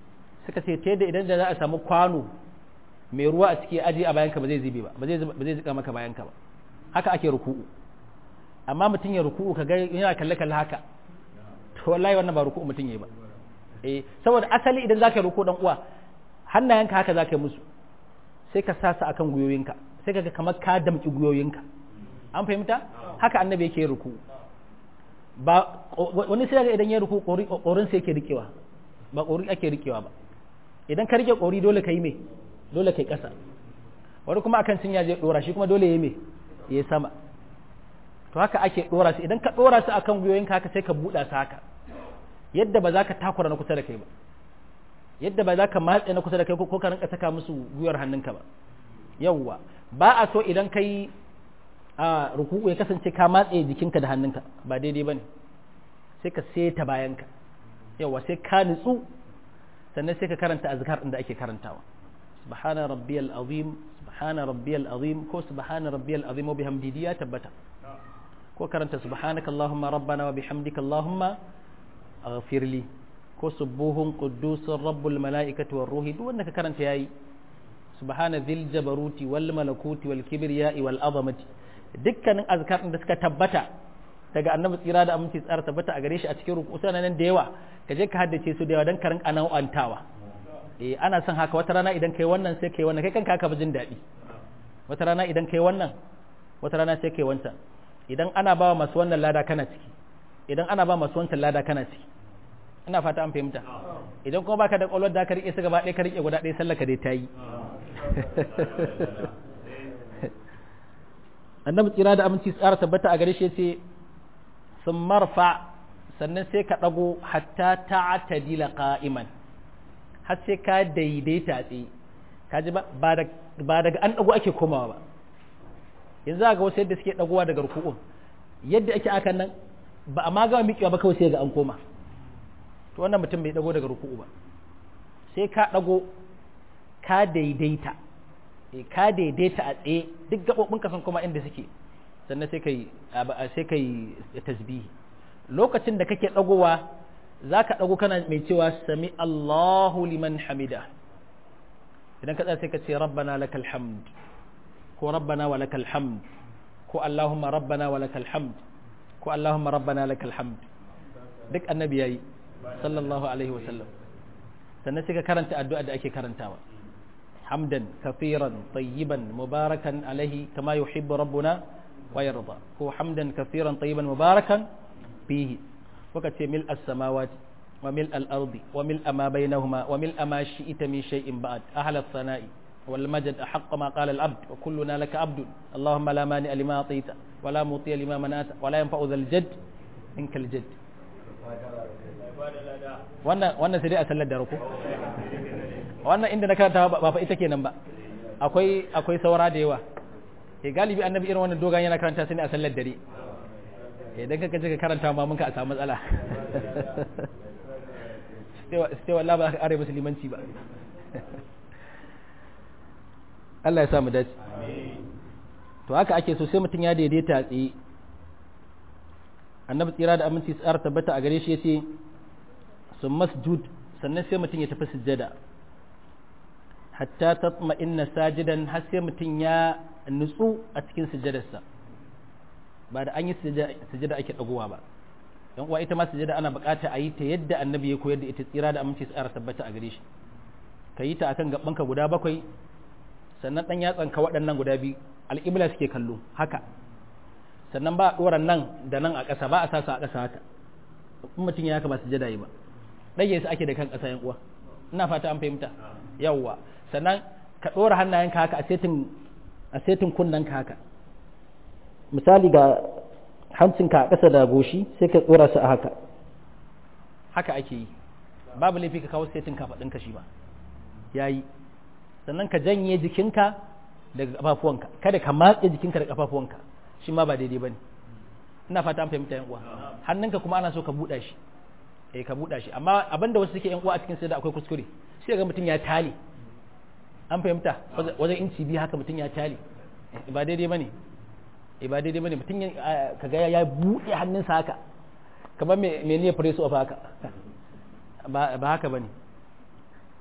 suka ce ta yadda idan da za a samu kwano mai ruwa a ciki aji a bayanka ba zai zube ba ba zai zika maka bayanka ba haka ake ruku'u amma mutum ya ruku'u ka ga yana kalle kalle haka to wallahi wannan ba ruku'u mutum yayi ba eh saboda asali idan zaka ruku dan uwa hannayenka haka zaka yi musu sai ka sa su akan guyoyinka sai ka ga kamar ka damki guyoyinka an fahimta haka annabi yake ruku ba wani sai ga idan ya ruku korin sai yake rikewa ba kori ake rikewa ba idan ka rike kori dole ka yi me dole kai ƙasa wani kuma akan cinya zai dora shi kuma dole ya me ya sama to haka ake dora su idan ka dora su akan gwiwoyinka haka sai ka buɗa su haka yadda ba za ka takura na kusa da kai ba yadda ba za ka matse na kusa da kai ko ka rinka saka musu gwiwar hannunka ba yawwa ba a so idan kai a ruku'u ya kasance ka matse jikinka da hannunka ba daidai bane sai ka seta bayanka yawwa sai ka nutsu sannan sai ka karanta azkar din da ake karantawa subhana rabbiyal azim subhana rabbiyal azim ko subhana rabbiyal azim wa bihamdihi ya tabbata ko karanta subhanaka allahumma rabbana wa bihamdika allahumma aghfirli ko subuhun quddusur rabbul malaikati war ruhi duk wanda ka karanta yayi subhana dhil jabaruti wal malakuti wal kibriyai wal azamati dukkanin azkar din da suka tabbata daga annabi tsira da aminci tsara tabbata a gare shi a cikin ruku nan da yawa ka je ka haddace su da yawa dan karin ana'antawa eh ana son haka wata rana idan kai wannan sai kai wannan kai kanka ka jin daɗi wata rana idan kai wannan wata rana sai kai wancan idan ana ba masu wannan lada kana ciki idan ana ba masu wancan lada kana ciki ina fata an fahimta idan kuma baka da kwalwar da ka rike su gaba ɗaya ka rike guda ɗaya sallaka dai ta yi annabi tsira da aminci tsara tabbata a gare shi ce sun marfa sannan sai ka ɗago hatta ta'tadila qa'iman har sai ka daidaita tsaye ka ji ba daga an ɗago ake komawa ba yanzu ga wasu yadda suke ɗagowa daga ruku'un yadda ake akan nan ba a ma gama miƙewa ba kawai sai ga an koma to wannan mutum bai ɗago daga ruku'u ba sai ka ɗago ka daidaita ka daidaita a tsaye duk gaɓoɓin ka san kuma inda suke sannan sai kai sai kai tasbihi lokacin da kake ɗagowa za ka ɗago kana mai cewa sami Allahu liman hamida idan ka tsaya sai ka ce rabbana lakal hamd ko rabbana wa lakal hamd ko Allahumma rabbana wa lakal hamd ko Allahumma rabbana lakal hamd duk annabi yayi sallallahu alaihi wa sallam sannan sai ka karanta addu'a da ake karantawa hamdan kafiran tayyiban mubarakan alaihi kama yuhibbu rabbuna wa yarda ko hamdan kafiran tayyiban mubarakan fihi kuka ce mil as-samawati wa mil al-ardi wa mil ma bainahuma wa mil ma shi'ita min shay'in ba'd ahla as-sana'i wal majd ahq ma qala al-abd wa kulluna laka abd allahumma la mani lima atita wa la muti lima manata wa la yanfa'u dhal jadd minkal jadd wannan wannan sai dai a sallar da ruku wannan inda na karanta ba fa ita kenan ba akwai akwai saura da yawa eh galibi annabi irin wannan dogon yana karanta sai ne a sallar dare idan ka kaje ka karanta ma mun ka a samu matsala sai wallahi ba ka are musulmanci ba Allah ya sa mu dace to haka ake so sai mutum ya daidaita tsaye annabi tsira da aminci tsara tabbata a gare shi yace sun masjud sannan sai mutum ya tafi sujjada hatta tatma inna sajidan har sai mutum ya nutsu a cikin sujjadarsa ba da an yi sujada ake dagowa ba yan uwa ita ma sujada ana bukata a yi ta yadda annabi ya koyar da ita tsira da aminci tsara tabbata a gare shi ka yi ta akan gabanka guda bakwai sannan dan yatsanka waɗannan guda biyu al'ibla suke kallo haka sannan ba a ɗora nan da nan a ƙasa ba a sa su a ƙasa haka in mutum ya haka ba sujada yi ba ɗage su ake da kan ƙasa yan uwa ina fata an fahimta yawwa sannan ka ɗora hannayenka haka a setin a setin kunnanka haka misali ga hancinka a ƙasa da goshi sai ka tsora su a haka haka ake yi babu laifi ka kawo setin kafaɗinka shi ba ya yi sannan ka janye jikinka daga ƙafafuwanka kada ka matse jikinka da ƙafafuwanka shi ma ba daidai ba ne ina fata an fahimta yan uwa hannunka kuma ana so ka buɗa shi eh ka buɗa shi amma abinda wasu suke yan uwa a cikin sai da akwai kuskure sai ga mutum ya tale an fahimta wajen inci biyu haka mutum ya tale ba daidai ba ne e ba daidai bane mutum kaga ya buɗe hannunsa haka kamar me ne press of haka ba haka bane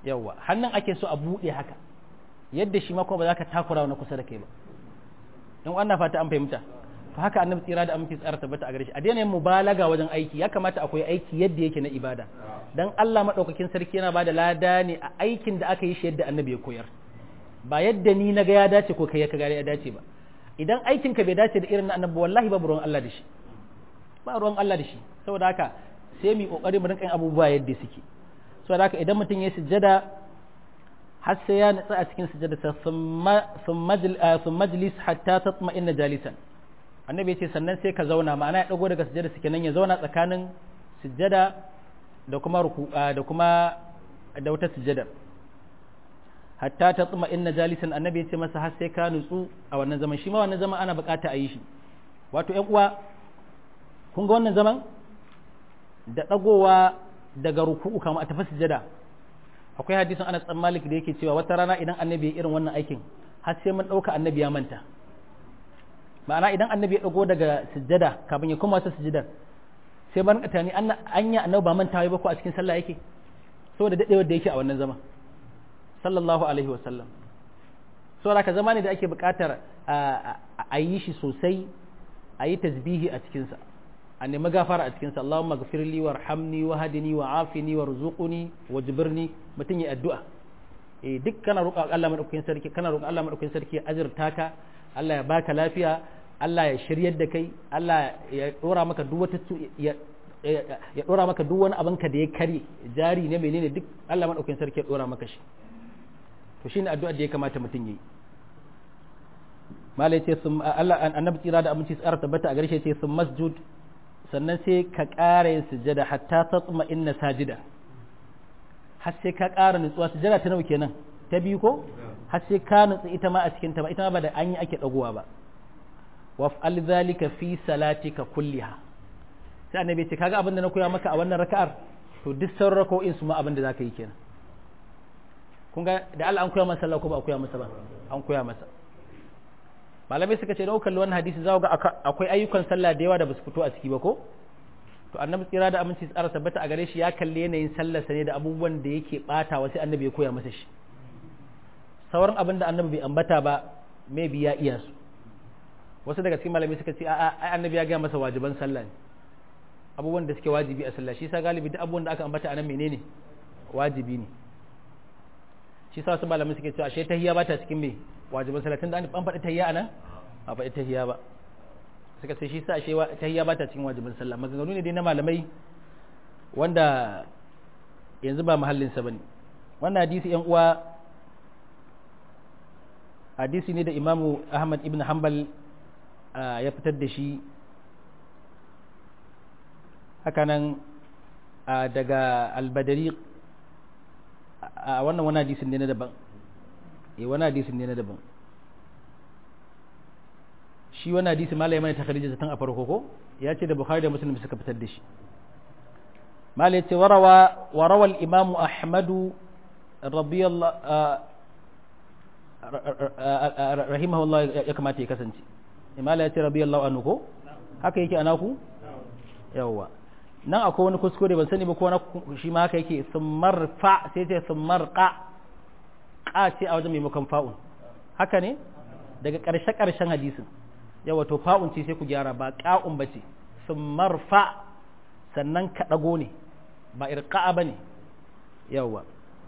yawa hannun ake so a buɗe haka yadda shi ma kuma ba za ka takura wani kusa da kai ba in wannan fata an fahimta to haka annabi tsira da aminci tsara tabbata a gare shi a daina yin mubalaga wajen aiki ya kamata akwai aiki yadda yake na ibada dan Allah madaukakin sarki yana bada lada ne a aikin da aka yi shi yadda annabi ya koyar ba yadda ni na ga ya dace ko kai ka ga ya dace ba idan aikin ka bai dace da irin na annabi wallahi babu ruwan Allah da shi ba ruwan Allah da shi saboda haka sai mu kokari mu rinka yin abubuwa yadda suke saboda haka idan mutum ya sujjada har sai ya nutsa a cikin sujjada ta sun majlis hatta tatma inna jalisan annabi ya ce sannan sai ka zauna ma'ana ya dago daga sujjada suke nan ya zauna tsakanin sujjada da kuma ruku da kuma da wata sujjada hatta tatma inna jalisan annabi ya ce masa har sai ka nutsu a wannan zaman shi ma wannan zaman ana bukata a yi shi wato ƴan uwa kun ga wannan zaman da dagowa daga ruku'u kamar a tafi sujjada akwai hadisin Anas dan Malik da yake cewa wata rana idan annabi ya irin wannan aikin har sai mun dauka annabi ya manta ma'ana idan annabi ya dago daga sujjada kafin ya koma ta sujjadar sai ban ka tani anya annabi ba manta ba ko a cikin sallah yake saboda dadewar da yake a wannan zama sallallahu alaihi wa sallam saboda ka zama ne da ake buƙatar a yi shi sosai a yi tasbihi a cikinsa a nemi gafara a cikinsa Allahumma gafirli warhamni wahdini wa'afini warzuqni wajbirni mutum ya addu'a eh duk kana roƙa Allah madaukakin sarki kana roƙa Allah madaukakin sarki ya azurta ka Allah ya baka lafiya Allah ya shiryar da kai Allah ya dora maka duk wata ya ya dora maka duk wani abin ka da ya kare jari ne menene duk Allah madaukakin sarki ya dora maka shi to shine addu'a da ya kamata mutum yi malai ce sun Allah annabi tsira da aminci tsara tabbata a garshe ce sun masjud sannan sai ka ƙara yin sujada hatta tatma inna sajida har sai ka ƙara nutsuwa sujada ta nawa kenan ta biyu ko har sai ka nutsu ita ma a cikin ta ba ita ma ba da an yi ake dagowa ba waf'al zalika fi salatika kulliha sai annabi ce kaga abin da na koya maka a wannan raka'ar to duk sauran raka'o'in su ma abin da zaka yi kenan kun ga da Allah an koya masa sallah ko ba a koya masa ba an koya masa malamai suka ce da kalli wannan hadisi za ga akwai ayyukan sallah da yawa da basu fito a ciki ba ko to annabi tsira da aminci tsara tabbata a gare shi ya kalli yanayin sallarsa ne da abubuwan da yake bata sai annabi ya koya masa shi sauran abin da annabi bai ambata ba maybe ya iya su wasu daga cikin malamai suka ce a'a ai annabi ya ga masa wajiban sallah ne abubuwan da suke wajibi a sallah shi sa galibi duk abubuwan da aka ambata anan menene wajibi ne shi sa wasu malamai suke cewa ashe tahiyya ba ta cikin me wajiban sallah tunda an faɗi tahiyya anan a faɗi tahiyya ba suka ce shi sa ashe tahiyya ba ta cikin wajiban sallah maganganu ne dai na malamai wanda yanzu ba mahallin sa bane wannan hadisi yan uwa hadisi ne da imamu ahmad ibn hanbal ya fitar da shi hakanan daga albadari a wannan wani hadisin ne na daban eh wani hadisin ne na daban shi wani hadisi malai mana takharijin zaton a farko ko ya ce da bukhari da muslim suka fitar da shi malai ce warawa warawal imamu ahmadu radiyallahu rahimahullah ya kamata ya kasance imala ya ce radiyallahu anhu ko haka yake anaku yawwa nan akwai wani kuskure ban sani ba ko na shi ma haka yake summar fa sai ce summar qa qa ce a wajen maimakon fa'un haka ne daga ƙarshe ƙarshen hadisin yawa to fa'un ce sai ku gyara ba qa'un ba ce summar fa sannan ka dago ne ba irqa'a bane yawa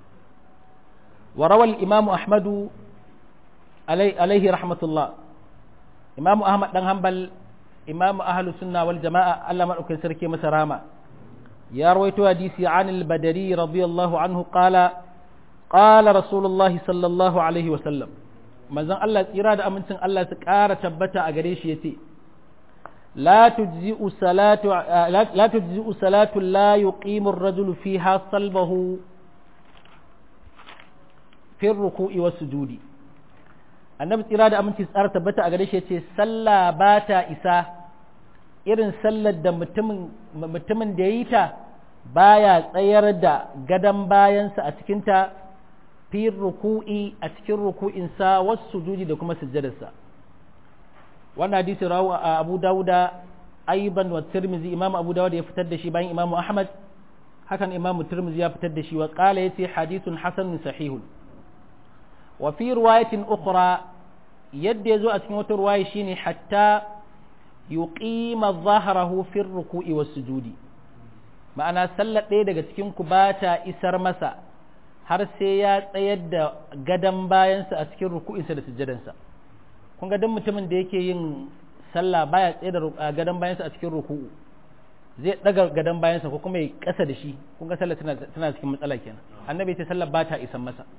وروى الإمام أحمد علي عليه رحمة الله إمام أحمد بن حنبل إمام أهل السنة والجماعة ألا من أكن سركي مسرامة يا رويت حديثي عن البدري رضي الله عنه قال قال رسول الله صلى الله عليه وسلم manzon Allah tsira da amincin Allah su ƙara tabbata a gare shi yace la tujzi'u salatu la tujzi'u salatu la yuqimu ar-rajulu fiha salbahu fi ruku'i was sujudi annabi tsira da aminci tsara tabbata a gare shi yace sallah ba ta isa irin sallar da mutumin mutumin da yayi ta baya tsayar da gadan bayansa a cikin ta fi ruku'i a cikin ruku'insa was sujudi da kuma sujjadarsa wannan hadisi rawu a Abu Dawuda aiban wa Tirmidhi Imam Abu Dawud ya fitar da shi bayan Imam Ahmad hakan imamu turmuzi ya fitar da shi wa qala yace hadithun hasanun sahihun wa fi riwayatin ukhra yadda yazo a cikin wata riwaya shine hatta yuqima dhahrahu fi ruku'i was sujudi ma'ana sallar ɗaya daga cikin ku ba ta isar masa har sai ya tsayar da gadan bayansa a cikin ruku'insa da sujjadansa kun ga duk mutumin da yake yin sallah baya tsaye da gadan bayansa a cikin ruku'u zai daga gadan bayansa ko kuma ya kasa da shi kun ga sallah tana tana cikin matsala kenan annabi ta sallah ba ta isan masa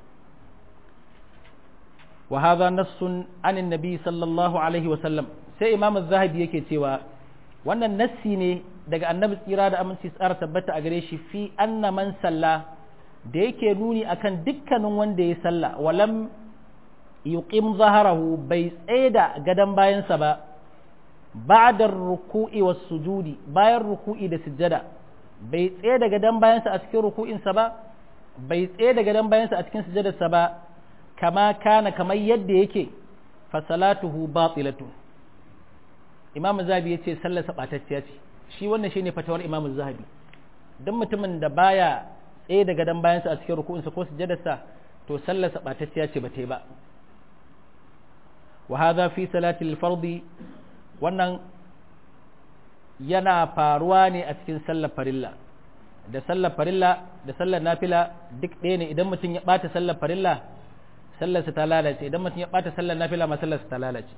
wa hadha nassun anin nabi sallallahu alaihi wa sallam sai imam az-zahabi yake cewa wannan nassi ne daga annabi tsira da aminci tsara tabbata a gare shi fi anna man salla da yake nuni akan dukkanin wanda ya salla walam yuqim zaharahu bai tsaida gadan bayansa ba ba'da ruku'i was sujudi bayan ruku'i da sujjada bai tsaida gadan bayansa a cikin ruku'insa ba bai tsaida gadan bayansa a cikin sujjadarsa ba kama kana kamar yadda yake fa salatuhu batilatu imam zahabi yace sallar sa batacciya ce shi wannan shine fatawar imam zahabi dan mutumin da baya tsaye da gadan bayansa a cikin ruku'insa ko sujjadarsa to sallar sa batacciya ce ba ta yi ba wa hadha fi salati al-fard wannan yana faruwa ne a cikin sallar farilla da sallar farilla da sallar nafila duk ɗaya ne idan mutum ya bata sallar farilla sallarsa ta lalace idan mutum ya bata sallar nafila ma sallarsa ta lalace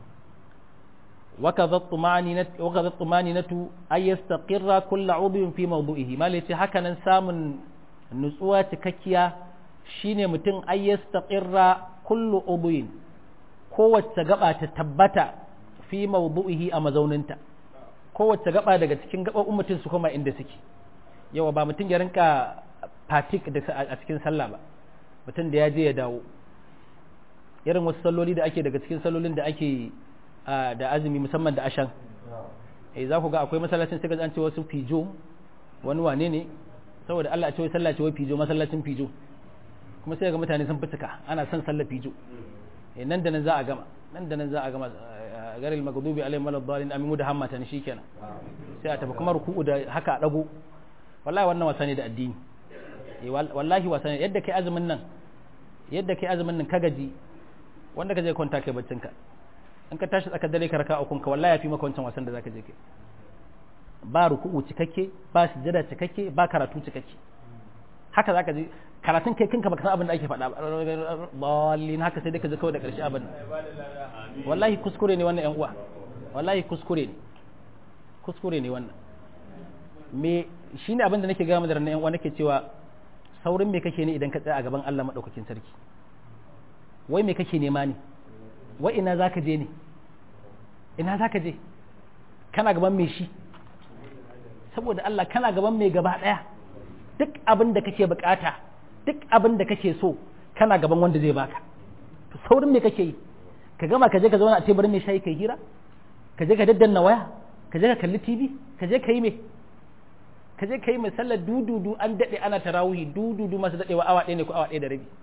وكذا الطمأنينة وكذا الطمأنينة أن يستقر كل عضو في موضوعه ما ليس هكذا سامن نسوة تككيا shine mutum ay yastaqirra kullu udwin kowace gaba ta tabbata fi mawdu'ihi a mazauninta kowace gaba daga cikin gaɓoɓin mutum su kuma inda suke yawa ba mutum ya rinka fatik da a cikin sallah ba mutum da ya je ya dawo irin wasu salloli da ake daga cikin sallolin da ake da azumi musamman da ashan eh za ku ga akwai masallacin sai ga an ce wasu fijo wani wane ne saboda Allah a ce wai sallah ce wai fijo masallacin fijo kuma sai ga mutane sun fituka ana son sallah fijo eh nan da nan za a gama nan da nan za a gama garil maghdubi alaihim waladdallin amin da hammata ne shikenan sai a tafi kuma ruku'u da haka a dago wallahi wannan wasa ne da addini eh wallahi wasa ne yadda kai azumin nan yadda kai azumin nan ka gaji wanda ka je kwanta kai baccin ka in ka tashi tsakar dare ka raka ukun ka wallahi yafi maka wancan wasan da zaka je kai ba ruku'u cikakke ba sujada cikakke ba karatu cikakke haka zaka je karatun kai kanka baka san abin da ake faɗa ballin haka sai dai ka je kawai da ƙarshe abin wallahi kuskure ne wannan yan uwa wallahi kuskure ne kuskure ne wannan me shine abin da nake ga mu da yan uwa nake cewa saurin me kake ne idan ka tsaya a gaban Allah madaukakin sarki wai me kake nema ne wa ina za ka je ne ina za ka je kana gaban mai shi saboda Allah kana gaban mai gaba ɗaya duk abin da kake bukata duk abin da kake so kana gaban wanda zai baka to saurin me kake yi ka gama ka je ka zauna a teburin mai shayi kai hira ka je ka daddanna waya ka je ka kalli tv ka je ka yi me ka je ka yi mai sallar dududu an daɗe ana tarawihi dududu masu daɗewa awa ɗaya ne ko awa ɗaya da rabi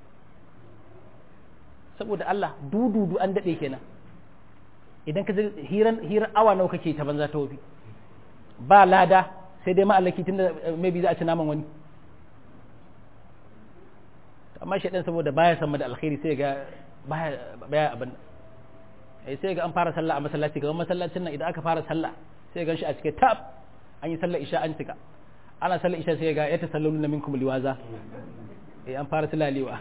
saboda Allah dududu an daɗe kenan idan ka je hiran hirar awa nawa kake ta banza ta wofi ba lada sai dai ma'allaki tun da maybe za a ci naman wani amma shi saboda baya san da alkhairi sai ga baya baya abin sai ga an fara sallah a masallaci ga masallacin nan idan aka fara sallah sai ga shi a cike tab an yi sallar isha an cika ana sallar isha sai ga ya tasallalu na minkum liwaza eh an fara sulalewa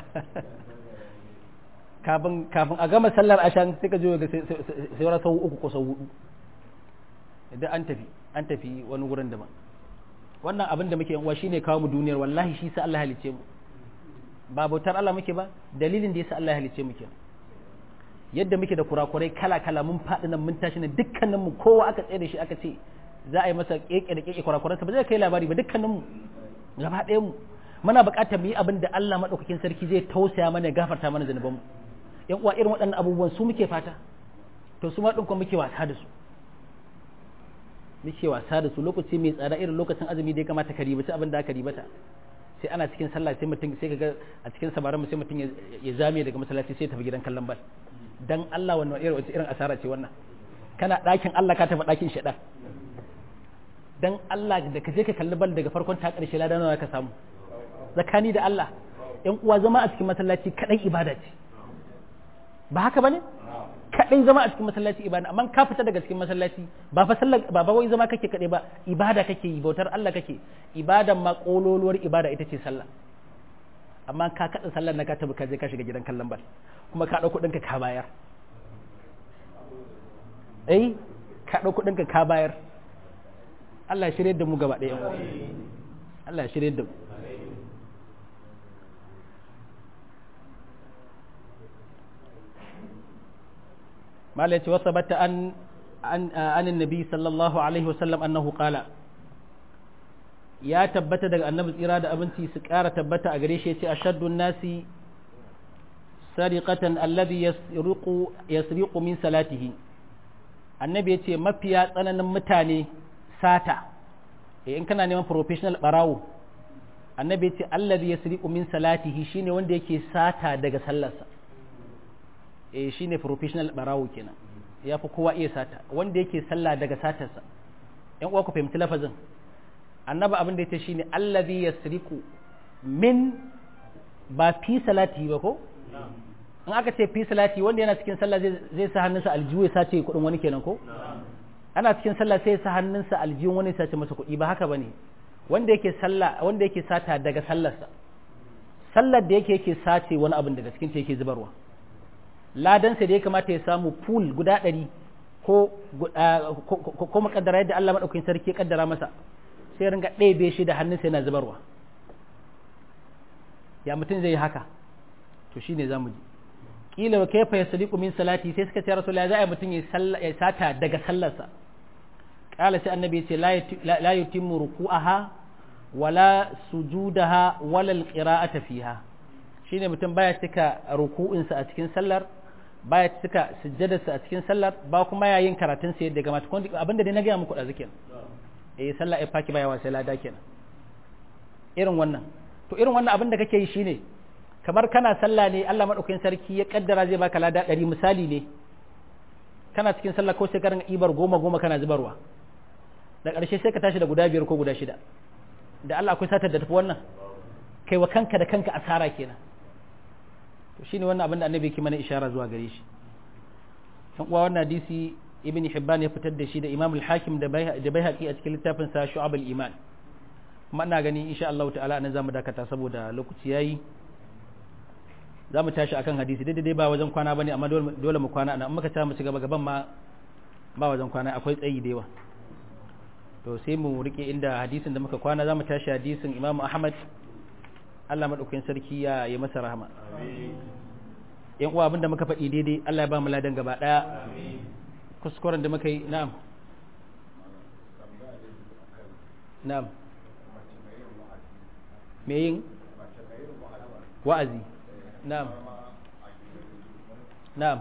kafin kafin a gama sallar ashan sai ka je ga sai wani sau uku ko sau hudu idan an tafi an tafi wani wurin daban wannan abin da muke yanwa shine kawo mu duniyar wallahi shi sa Allah halice mu ba bautar Allah muke ba dalilin da yasa Allah halice mu kenan yadda muke da kurakurai kala kala mun faɗi nan mun tashi nan dukkanin mu kowa aka tsaye da shi aka ce za a yi masa keke da keke kurakuransa ba zai kai labari ba dukkanin mu gaba ɗaya mu muna buƙatar mu yi abin da Allah madaukakin sarki zai tausaya mana ya gafarta mana zanubanmu yan uwa irin waɗannan abubuwan su muke fata to su ma ɗin kuma muke wasa da su muke wasa da su lokaci mai tsada irin lokacin azumi da ya kamata ka ribaci abin da aka ribata sai ana cikin sallah sai mutum sai kaga a cikin sabaran sai mutum ya zame daga masallaci sai tafi gidan kallon bal dan Allah wannan irin wace irin asara ce wannan kana ɗakin Allah ka tafi ɗakin shaɗan dan Allah da ka je ka kalli bal daga farkon ta ƙarshe ladan nawa ka samu zakani da Allah ƴan uwa zama a cikin masallaci kadai ibada ce ba haka bane kadai zama a cikin masallaci ibada amma ka fita daga cikin masallaci ba fa sallar ba ba wai zama kake kadai ba ibada kake yi bautar Allah kake ibadan ma kololuwar ibada ita ce sallah amma ka kada sallar na ka tabi ka je ka shiga gidan kallon bal kuma ka dauko ɗinka ka bayar eh ka dauko ɗinka ka bayar Allah ya shirye da mu gaba ɗaya Allah ya shirye da mu malai ce wasa bata an an annabi sallallahu alaihi wasallam annahu qala ya tabbata daga annabi tsira da abinci su ƙara tabbata a gare shi ya ce ashaddun nasi sariqatan alladhi yasriqu yasriqu min salatihi annabi ya ce mafiya tsananin mutane sata in kana neman professional barawo annabi ya ce alladhi yasriqu min salatihi shine wanda yake sata daga sallarsa eh shine professional barawo kenan ya fi kowa iya sata wanda yake sallah daga satarsa yan uwa ku fahimci lafazin annabi abin da ya ce shine allazi yasriqu min ba fi salati ba ko in aka ce fi salati wanda yana cikin sallah zai sa hannunsa aljihu ya sace kuɗin wani kenan ko ana cikin sallah sai ya sa hannunsa aljihun wani ya sace masa kuɗi ba haka bane wanda yake sallah wanda yake sata daga sallarsa sallar da yake yake sace wani abin daga cikin ta yake zubarwa ladansa da ya kamata ya samu pool guda ɗari ko ko makaddara yadda Allah maɗaukakin sarki ya kaddara masa sai ringa ɗebe shi da hannunsa yana zubarwa ya mutum zai yi haka to shi ne za mu ji ƙila wa kaifa ya sadiku min salati sai suka ce rasul ya za a mutum ya sata daga sallarsa ƙala sai annabi ya ce la yutimmu ruku'aha wala sujudaha wala alqira'ata fiha shine mutum baya cika ruku'insa a cikin sallar baya cika sujjadarsa a cikin sallar ba kuma yayin karatun sa yadda gamata abinda dai na gaya muku da zikin eh sallah ai faki baya wasa lada kenan irin wannan to irin wannan abin da kake yi shine kamar kana sallah ne Allah madaukakin sarki ya kaddara zai baka lada ɗari misali ne kana cikin sallah ko sai ka ringa ibar goma goma kana zubarwa da ƙarshe sai ka tashi da guda biyar ko guda shida da Allah akwai satar da tafi wannan kai wa kanka da kanka asara kenan to shine wannan abin da annabi yake mana ishara zuwa gare shi dan uwa wannan hadisi ibn hibban ya fitar da shi da imam al-hakim da baihaqi a cikin littafin sa shu'ab al-iman kuma ina gani insha Allah ta'ala nan zamu dakata saboda lokaci yayi zamu tashi akan hadisi dai dai ba wajen kwana bane amma dole mu kwana ana muka ta mu ci gaba gaban ma ba wajen kwana akwai tsayi da yawa to sai mu rike inda hadisin da muka kwana zamu tashi hadisin imam ahmad Allah madaukakin sarki ya yi masa rahama amin yan uwa abinda muka faɗi daidai Allah ya ba mu ladan gaba daya amin kuskuren da muka yi na'am na'am me yin wa'azi na'am na'am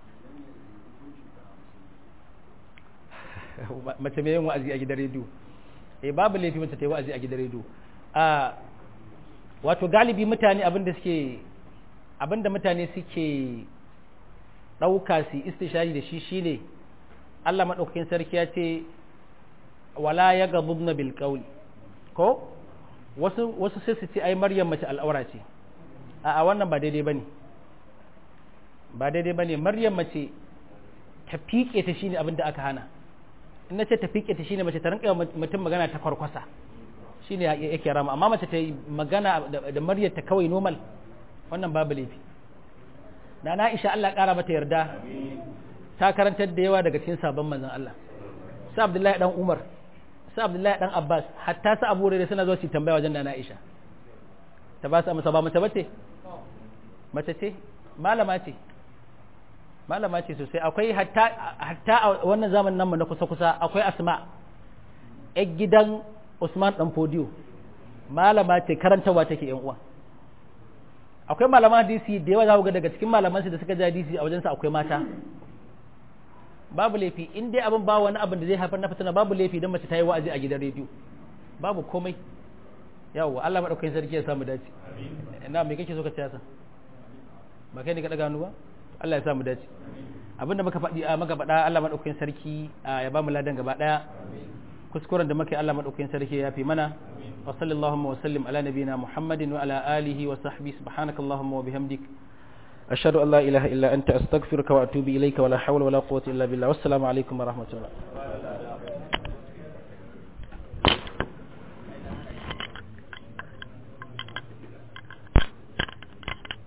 mace me yin wa'azi a gidan rediyo eh babu laifi mace ta yi wa'azi a gidan rediyo a wato galibi mutane abinda suke abinda mutane suke ɗauka su istishari da shi shine Allah maɗaukakin sarki ya ce wala ya gabubna bil qawli ko wasu wasu sai su ce ai maryam mace al'aura ce a a wannan ba daidai bane ba daidai bane maryam mace ta fike ta shine abin da aka hana in nace ta fike ta shine mace ta rinka mutum magana ta kwarkwasa shine yake rama amma mace ta yi magana da maryam ta kawai normal wannan babu laifi na na Aisha Allah ƙara mata yarda ta karantar da yawa daga cikin sabon manzon Allah su Abdullahi dan Umar su Abdullahi dan Abbas hatta su Abu Hurairah suna zo su tambaya wajen Nana Aisha ta ba su amsa ba mace bace mace ce malama ce malama ce sosai akwai hatta hatta a wannan zamanin nan mu na kusa kusa akwai Asma ƴar gidan Usman dan Fodiyo malama ce karantawa take yan uwa akwai malaman hadisi da yawa za ku ga daga cikin malaman su da suka ji hadisi a wajensa akwai mata babu laifi in dai abin ba wani abin da zai haifar na fitina babu laifi don mace ta yi wa'azi a gidan rediyo babu komai yawa Allah madaukakin sarki ya samu dace ina me kake so ka tsaya ba kai ne ka daga hannu ba Allah ya samu dace abinda muka faɗi a muka faɗa Allah madaukakin sarki ya ba mu ladan gaba daya kuskuren da muke Allah madaukakin sarki ya fi mana wa sallallahu wa sallim ala nabiyina muhammadin wa ala alihi wa sahbihi subhanakallahumma wa bihamdik ashhadu an la ilaha illa anta astaghfiruka wa atubu ilayka wa la hawla wa la quwwata illa billah wassalamu alaikum wa rahmatullah